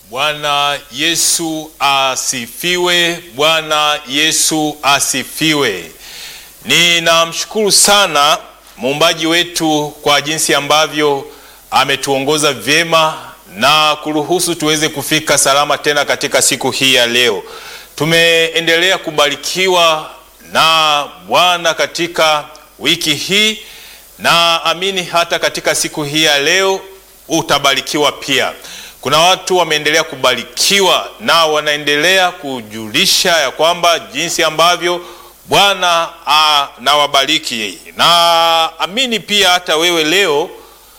Bwana Yesu asifiwe. Bwana Yesu asifiwe. Ninamshukuru sana muumbaji wetu kwa jinsi ambavyo ametuongoza vyema na kuruhusu tuweze kufika salama tena katika siku hii ya leo. Tumeendelea kubarikiwa na Bwana katika wiki hii na amini hata katika siku hii ya leo utabarikiwa pia. Kuna watu wameendelea kubarikiwa na wanaendelea kujulisha ya kwamba jinsi ambavyo Bwana anawabariki, na amini pia hata wewe leo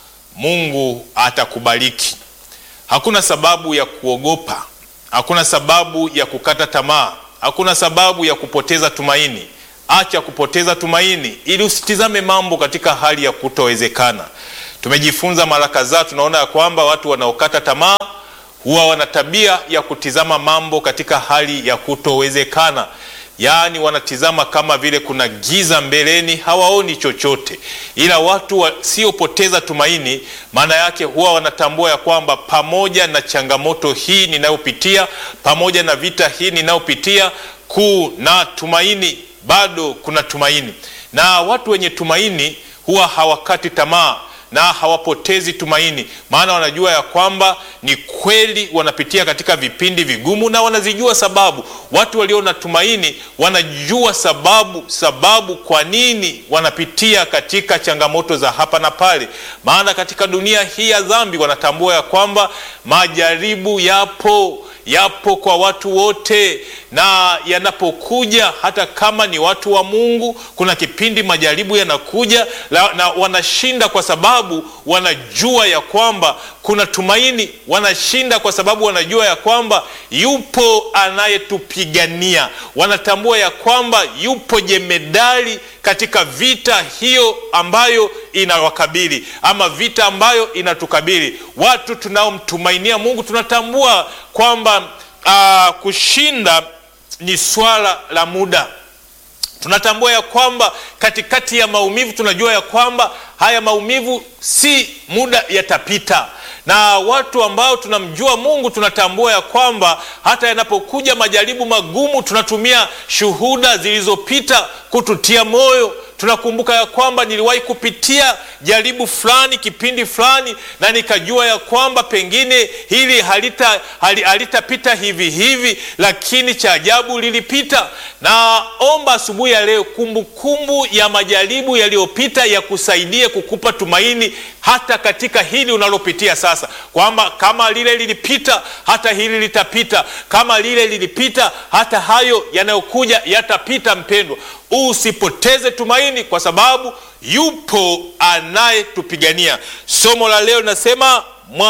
Mungu atakubariki. Hakuna sababu ya kuogopa, hakuna sababu ya kukata tamaa, hakuna sababu ya kupoteza tumaini. Acha kupoteza tumaini ili usitizame mambo katika hali ya kutowezekana. Tumejifunza mara kadhaa, tunaona ya kwamba watu wanaokata tamaa huwa wana tabia ya kutizama mambo katika hali ya kutowezekana, yaani wanatizama kama vile kuna giza mbeleni, hawaoni chochote. Ila watu wasiopoteza tumaini, maana yake huwa wanatambua ya kwamba pamoja na changamoto hii ninayopitia, pamoja na vita hii ninayopitia, kuna tumaini, bado kuna tumaini. Na watu wenye tumaini huwa hawakati tamaa na hawapotezi tumaini, maana wanajua ya kwamba ni kweli wanapitia katika vipindi vigumu na wanazijua sababu. Watu walio na tumaini wanajua sababu, sababu kwa nini wanapitia katika changamoto za hapa na pale, maana katika dunia hii ya dhambi wanatambua ya kwamba majaribu yapo yapo kwa watu wote, na yanapokuja, hata kama ni watu wa Mungu, kuna kipindi majaribu yanakuja na wanashinda kwa sababu wanajua ya kwamba kuna tumaini. Wanashinda kwa sababu wanajua ya kwamba yupo anayetupigania. Wanatambua ya kwamba yupo jemedali katika vita hiyo ambayo inawakabili ama vita ambayo inatukabili. Watu tunaomtumainia Mungu tunatambua kwamba uh, kushinda ni swala la muda. Tunatambua ya kwamba katikati ya maumivu tunajua ya kwamba haya maumivu si muda yatapita, na watu ambao tunamjua Mungu tunatambua ya kwamba hata yanapokuja majaribu magumu tunatumia shuhuda zilizopita kututia moyo. Tunakumbuka ya kwamba niliwahi kupitia jaribu fulani kipindi fulani, na nikajua ya kwamba pengine hili halita halitapita hivi hivi, lakini cha ajabu lilipita. Naomba asubuhi ya leo kumbukumbu ya majaribu yaliyopita yakusaidie kukupa tumaini hata katika hili unalopitia sasa, kwamba kama lile lilipita, hata hili litapita. Kama lile lilipita, hata hayo yanayokuja yatapita. Mpendwa, usipoteze tumaini kwa sababu yupo anayetupigania. Somo la leo linasema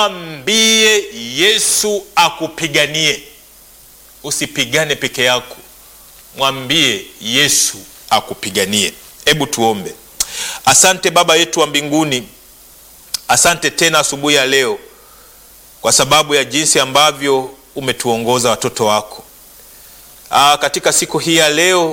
mwambie Yesu akupiganie. Usipigane peke yako, mwambie Yesu akupiganie. Hebu tuombe. Asante Baba yetu wa mbinguni, asante tena asubuhi ya leo kwa sababu ya jinsi ambavyo umetuongoza watoto wako. Aa, katika siku hii ya leo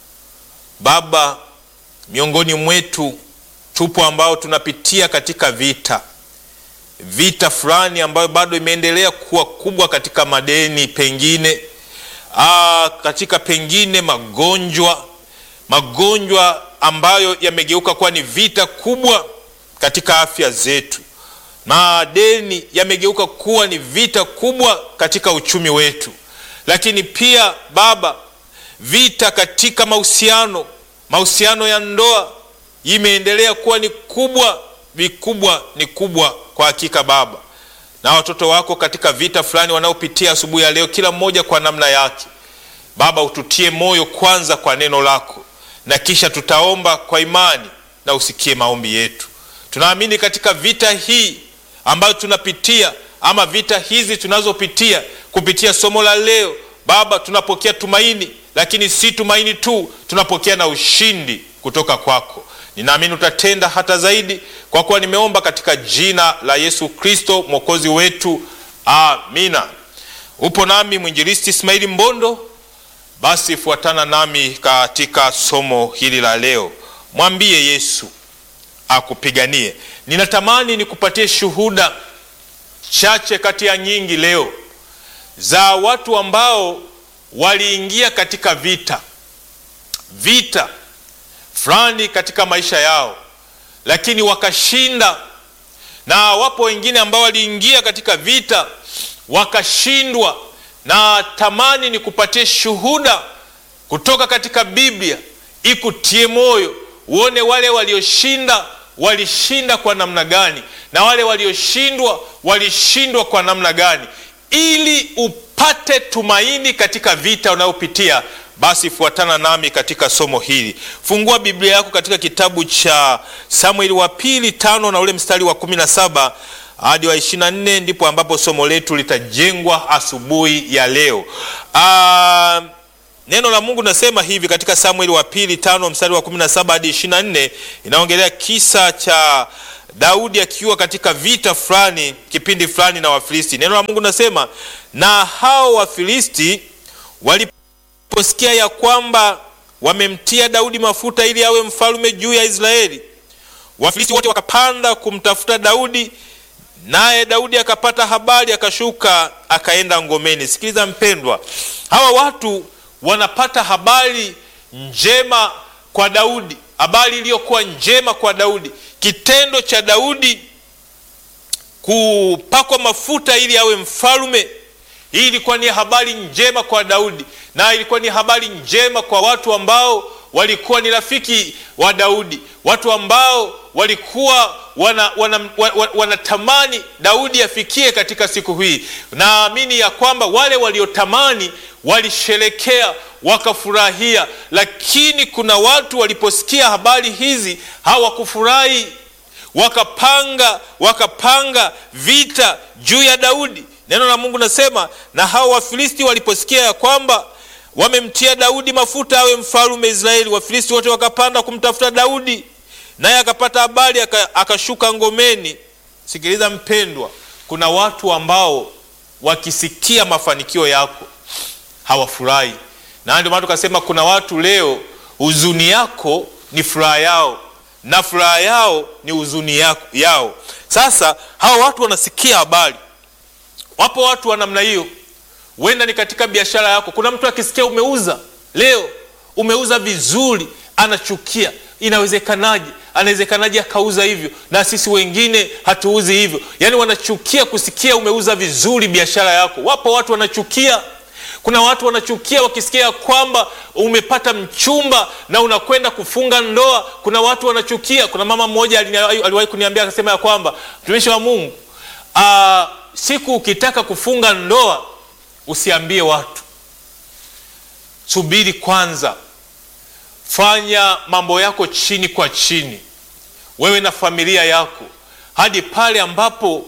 Baba, miongoni mwetu tupo ambao tunapitia katika vita vita fulani ambayo bado imeendelea kuwa kubwa katika madeni, pengine aa, katika pengine magonjwa magonjwa ambayo yamegeuka kuwa ni vita kubwa katika afya zetu. Madeni yamegeuka kuwa ni vita kubwa katika uchumi wetu, lakini pia Baba, vita katika mahusiano, mahusiano ya ndoa imeendelea kuwa ni kubwa, vikubwa ni kubwa kwa hakika Baba, na watoto wako katika vita fulani wanaopitia asubuhi ya leo, kila mmoja kwa namna yake. Baba, ututie moyo kwanza kwa neno lako na kisha tutaomba kwa imani na usikie maombi yetu. Tunaamini katika vita hii ambayo tunapitia ama vita hizi tunazopitia kupitia somo la leo Baba, tunapokea tumaini, lakini si tumaini tu, tunapokea na ushindi kutoka kwako. Ninaamini utatenda hata zaidi, kwa kuwa nimeomba katika jina la Yesu Kristo mwokozi wetu, amina. Upo nami mwinjilisti Ismaili Mbondo. Basi fuatana nami katika somo hili la leo, mwambie Yesu akupiganie. Ninatamani nikupatie shuhuda chache kati ya nyingi leo za watu ambao waliingia katika vita vita fulani katika maisha yao, lakini wakashinda, na wapo wengine ambao waliingia katika vita wakashindwa. Na tamani ni kupatie shuhuda kutoka katika Biblia ikutie moyo, uone wale walioshinda walishinda kwa namna gani, na wale walioshindwa walishindwa kwa namna gani, ili upate tumaini katika vita unayopitia. Basi fuatana nami katika somo hili. Fungua Biblia yako katika kitabu cha Samueli wa pili tano na ule mstari wa kumi na saba hadi wa ishirini na nne ndipo ambapo somo letu litajengwa asubuhi ya leo. Aa, neno la Mungu nasema hivi katika Samueli wa pili tano mstari wa kumi na saba hadi ishirini na nne inaongelea kisa cha Daudi akiwa katika vita fulani kipindi fulani na Wafilisti. Neno la Mungu nasema na hao Wafilisti waliposikia ya kwamba wamemtia Daudi mafuta ili awe mfalme juu ya Israeli, Wafilisti wote wakapanda kumtafuta Daudi, naye Daudi akapata habari, akashuka akaenda ngomeni. Sikiliza mpendwa, hawa watu wanapata habari njema kwa Daudi, habari iliyokuwa njema kwa Daudi. Kitendo cha Daudi kupakwa mafuta ili awe mfalme, hii ilikuwa ni habari njema kwa Daudi, na ilikuwa ni habari njema kwa watu ambao walikuwa ni rafiki wa Daudi, watu ambao walikuwa wanatamani wana, wana, wana Daudi afikie katika siku hii. Naamini ya kwamba wale waliotamani walisherekea wakafurahia, lakini kuna watu waliposikia habari hizi hawakufurahi, wakapanga wakapanga vita juu ya Daudi. Neno la Mungu nasema, na hao Wafilisti waliposikia ya kwamba wamemtia Daudi mafuta awe mfalme Israeli, Wafilisti wote wakapanda kumtafuta Daudi, naye akapata habari akashuka ngomeni. Sikiliza mpendwa, kuna watu ambao wakisikia mafanikio yako hawafurahi, na ndio maana tukasema kuna watu leo huzuni yako ni furaha yao na furaha yao ni huzuni yao. Sasa hawa watu wanasikia habari. Wapo watu wa namna hiyo, huenda ni katika biashara yako. Kuna mtu akisikia umeuza leo, umeuza vizuri, anachukia. Inawezekanaje? Anawezekanaje akauza hivyo na sisi wengine hatuuzi hivyo? Yaani wanachukia kusikia umeuza vizuri biashara yako. Wapo watu wanachukia kuna watu wanachukia wakisikia kwamba umepata mchumba na unakwenda kufunga ndoa. Kuna watu wanachukia. Kuna mama mmoja aliwahi kuniambia akasema ya kwamba mtumishi wa Mungu, aa, siku ukitaka kufunga ndoa usiambie watu, subiri kwanza, fanya mambo yako chini kwa chini, wewe na familia yako, hadi pale ambapo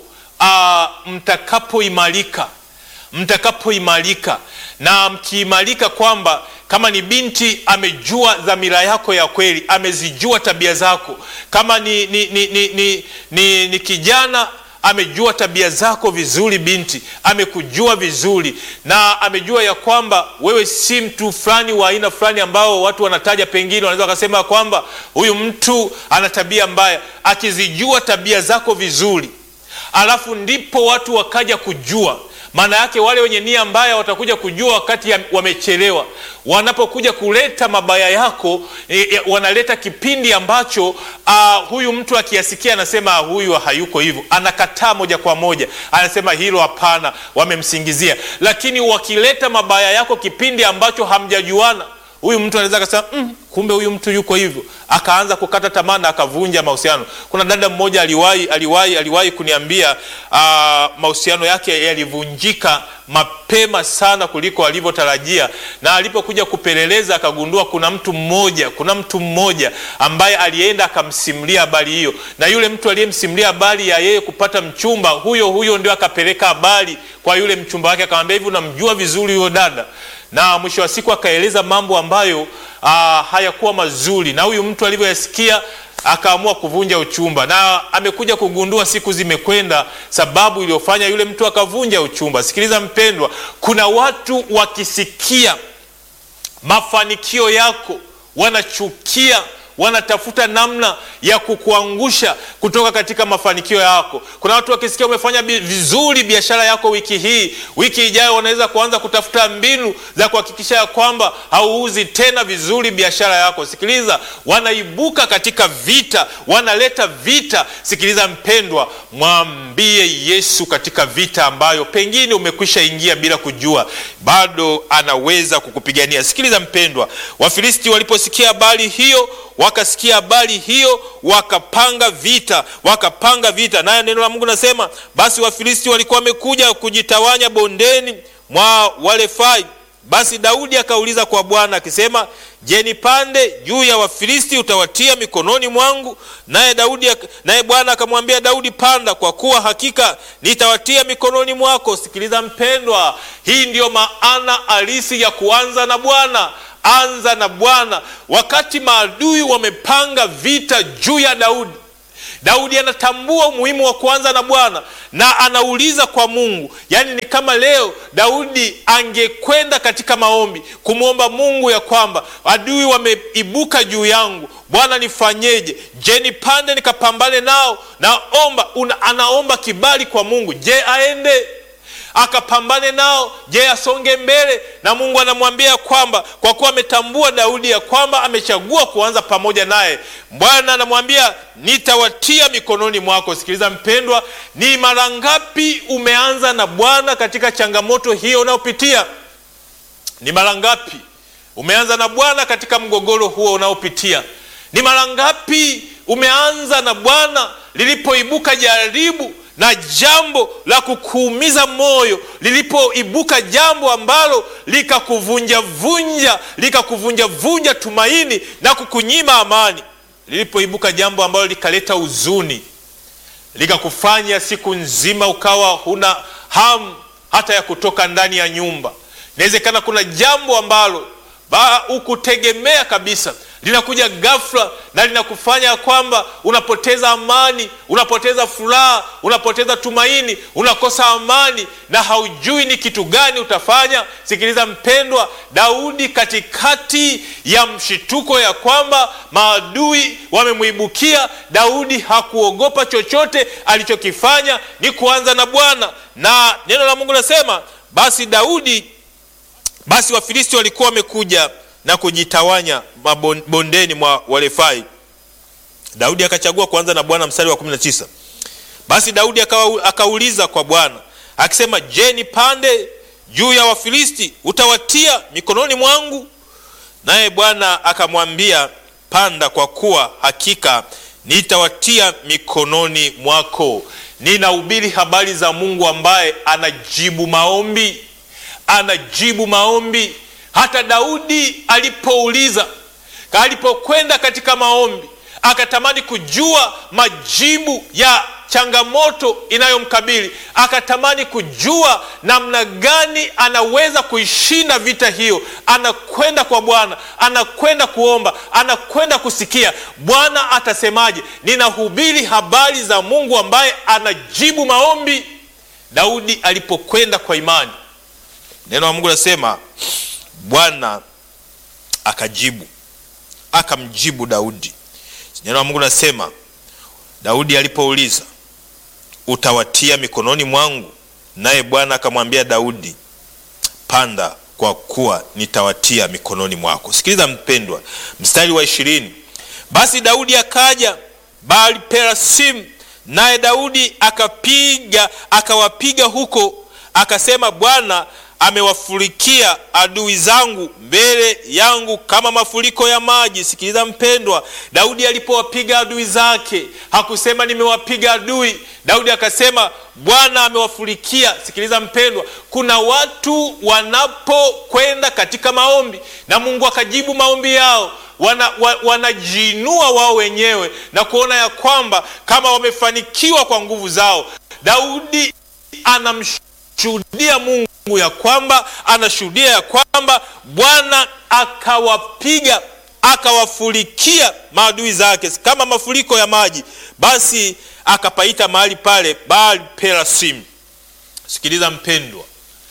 mtakapoimarika mtakapoimarika na mkiimarika, kwamba kama ni binti amejua dhamira yako ya kweli, amezijua tabia zako. Kama ni, ni, ni, ni, ni, ni, ni kijana amejua tabia zako vizuri, binti amekujua vizuri, na amejua ya kwamba wewe si mtu fulani wa aina fulani ambao watu wanataja, pengine wanaweza wakasema kwamba huyu mtu ana tabia mbaya. Akizijua tabia zako vizuri, alafu ndipo watu wakaja kujua maana yake wale wenye nia mbaya watakuja kujua wakati wamechelewa. Wanapokuja kuleta mabaya yako e, e, wanaleta kipindi ambacho uh, huyu mtu akiyasikia anasema huyu hayuko hivyo, anakataa moja kwa moja, anasema hilo hapana, wamemsingizia. Lakini wakileta mabaya yako kipindi ambacho hamjajuana, huyu mtu anaweza akasema mm, kumbe huyu mtu yuko hivyo, akaanza kukata tamaa na akavunja mahusiano. Kuna dada mmoja aliwahi aliwahi aliwahi kuniambia uh, mahusiano yake yalivunjika mapema sana kuliko alivyotarajia, na alipokuja kupeleleza akagundua kuna mtu mmoja kuna mtu mmoja ambaye alienda akamsimulia habari hiyo, na yule mtu aliyemsimulia habari ya yeye kupata mchumba, huyo huyo ndio akapeleka habari kwa yule mchumba wake, akamwambia hivi, unamjua vizuri huyo dada na mwisho wa siku akaeleza mambo ambayo aa, hayakuwa mazuri, na huyu mtu alivyoyasikia akaamua kuvunja uchumba, na amekuja kugundua siku zimekwenda, sababu iliyofanya yule mtu akavunja uchumba. Sikiliza mpendwa, kuna watu wakisikia mafanikio yako wanachukia wanatafuta namna ya kukuangusha kutoka katika mafanikio yako. Kuna watu wakisikia umefanya vizuri biashara yako wiki hii, wiki ijayo wanaweza kuanza kutafuta mbinu za kuhakikisha ya kwamba hauuzi tena vizuri biashara yako. Sikiliza, wanaibuka katika vita, wanaleta vita. Sikiliza mpendwa, mwambie Yesu katika vita ambayo pengine umekwisha ingia bila kujua, bado anaweza kukupigania. Sikiliza mpendwa, Wafilisti waliposikia habari hiyo, wakasikia habari hiyo, wakapanga vita, wakapanga vita. Naye neno la Mungu nasema, basi Wafilisti walikuwa wamekuja kujitawanya bondeni mwa Warefai. Basi Daudi akauliza kwa Bwana akisema, je, nipande juu ya Wafilisti utawatia mikononi mwangu? Naye Daudi, naye Bwana akamwambia Daudi, panda, kwa kuwa hakika nitawatia mikononi mwako. Sikiliza mpendwa, hii ndiyo maana halisi ya kuanza na Bwana. Anza na Bwana. Wakati maadui wamepanga vita juu ya Daudi, Daudi anatambua umuhimu wa kuanza na Bwana na anauliza kwa Mungu. Yaani ni kama leo Daudi angekwenda katika maombi kumwomba Mungu ya kwamba adui wameibuka juu yangu, Bwana nifanyeje? Je, nipande nikapambane nao? Naomba una, anaomba kibali kwa Mungu. Je, aende akapambane nao? Je, asonge mbele? Na Mungu anamwambia kwamba kwa kuwa ametambua Daudi ya kwamba amechagua kuanza pamoja naye, Bwana anamwambia nitawatia mikononi mwako. Sikiliza mpendwa, ni mara ngapi umeanza na Bwana katika changamoto hiyo unayopitia? Ni mara ngapi umeanza na Bwana katika mgogoro huo unaopitia? Ni mara ngapi umeanza na Bwana lilipoibuka jaribu na jambo la kukuumiza moyo, lilipoibuka jambo ambalo likakuvunja vunja likakuvunja vunja tumaini na kukunyima amani, lilipoibuka jambo ambalo likaleta huzuni, likakufanya siku nzima ukawa huna hamu hata ya kutoka ndani ya nyumba. Inawezekana kuna jambo ambalo hukutegemea kabisa linakuja ghafla na linakufanya kwamba unapoteza amani, unapoteza furaha, unapoteza tumaini, unakosa amani na haujui ni kitu gani utafanya. Sikiliza mpendwa, Daudi katikati ya mshituko ya kwamba maadui wamemwibukia, Daudi hakuogopa chochote. Alichokifanya ni kuanza na Bwana, na neno la Mungu nasema basi Daudi basi Wafilisti walikuwa wamekuja na kujitawanya mabondeni mwa Warefai. Daudi akachagua kuanza na Bwana. Mstari wa 19, basi Daudi akauliza kwa Bwana akisema, je, nipande juu ya Wafilisti utawatia mikononi mwangu? Naye Bwana akamwambia, panda, kwa kuwa hakika nitawatia mikononi mwako. Ninahubiri habari za Mungu ambaye anajibu maombi, anajibu maombi. Hata Daudi alipouliza, alipokwenda katika maombi, akatamani kujua majibu ya changamoto inayomkabili, akatamani kujua namna gani anaweza kuishinda vita hiyo. Anakwenda kwa Bwana, anakwenda kuomba, anakwenda kusikia Bwana atasemaje. Ninahubiri habari za Mungu ambaye anajibu maombi. Daudi alipokwenda kwa imani, neno la Mungu nasema Bwana akajibu akamjibu Daudi. Neno la Mungu nasema Daudi alipouliza utawatia mikononi mwangu, naye Bwana akamwambia Daudi, panda, kwa kuwa nitawatia mikononi mwako. Sikiliza mpendwa, mstari wa ishirini, basi Daudi akaja Baal Perasim, naye Daudi akapiga akawapiga huko, akasema Bwana amewafurikia adui zangu mbele yangu kama mafuriko ya maji. Sikiliza mpendwa, Daudi alipowapiga adui zake hakusema nimewapiga adui. Daudi akasema Bwana amewafurikia. Sikiliza mpendwa, kuna watu wanapokwenda katika maombi na Mungu akajibu maombi yao wana, wa, wanajiinua wao wenyewe na kuona ya kwamba kama wamefanikiwa kwa nguvu zao. Daudi anamshuhudia Mungu ya kwamba anashuhudia ya kwamba Bwana akawapiga akawafurikia maadui zake kama mafuriko ya maji, basi akapaita mahali pale Baal Perasim. Sikiliza mpendwa,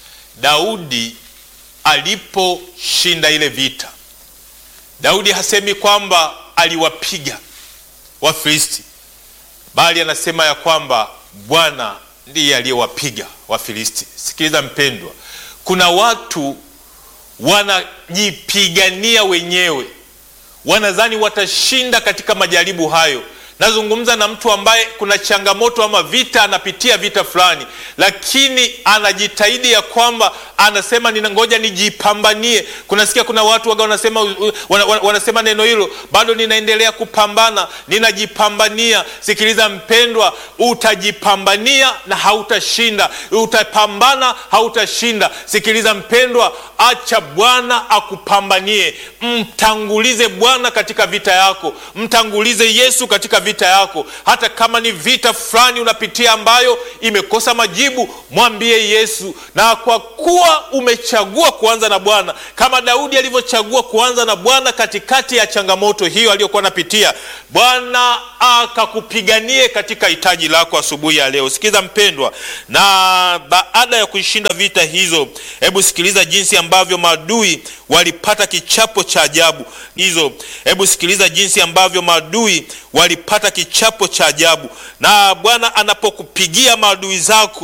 Daudi aliposhinda ile vita, Daudi hasemi kwamba aliwapiga Wafilisti, bali anasema ya kwamba Bwana ndiye aliyewapiga Wafilisti. Sikiliza mpendwa, kuna watu wanajipigania wenyewe, wanadhani watashinda katika majaribu hayo. Nazungumza na mtu ambaye kuna changamoto ama vita, anapitia vita fulani, lakini anajitahidi ya kwamba anasema nina ngoja nijipambanie. Kunasikia kuna watu waga wanasema, wana, wanasema neno hilo, bado ninaendelea kupambana, ninajipambania. Sikiliza mpendwa, utajipambania na hautashinda, utapambana hautashinda. Sikiliza mpendwa, acha Bwana akupambanie. Mtangulize Bwana katika vita yako, mtangulize Yesu katika vita yako. Hata kama ni vita fulani unapitia ambayo imekosa majibu, mwambie Yesu, na kwa kuwa umechagua kuanza na Bwana kama Daudi alivyochagua kuanza na Bwana katikati ya changamoto hiyo aliyokuwa anapitia, Bwana akakupiganie katika hitaji lako asubuhi ya leo. Sikiza mpendwa, na baada ya kuishinda vita hizo, hebu sikiliza jinsi ambavyo maadui walipata kichapo cha ajabu hizo. Hebu sikiliza jinsi ambavyo maadui walipata kichapo cha ajabu. Na Bwana anapokupigia maadui zako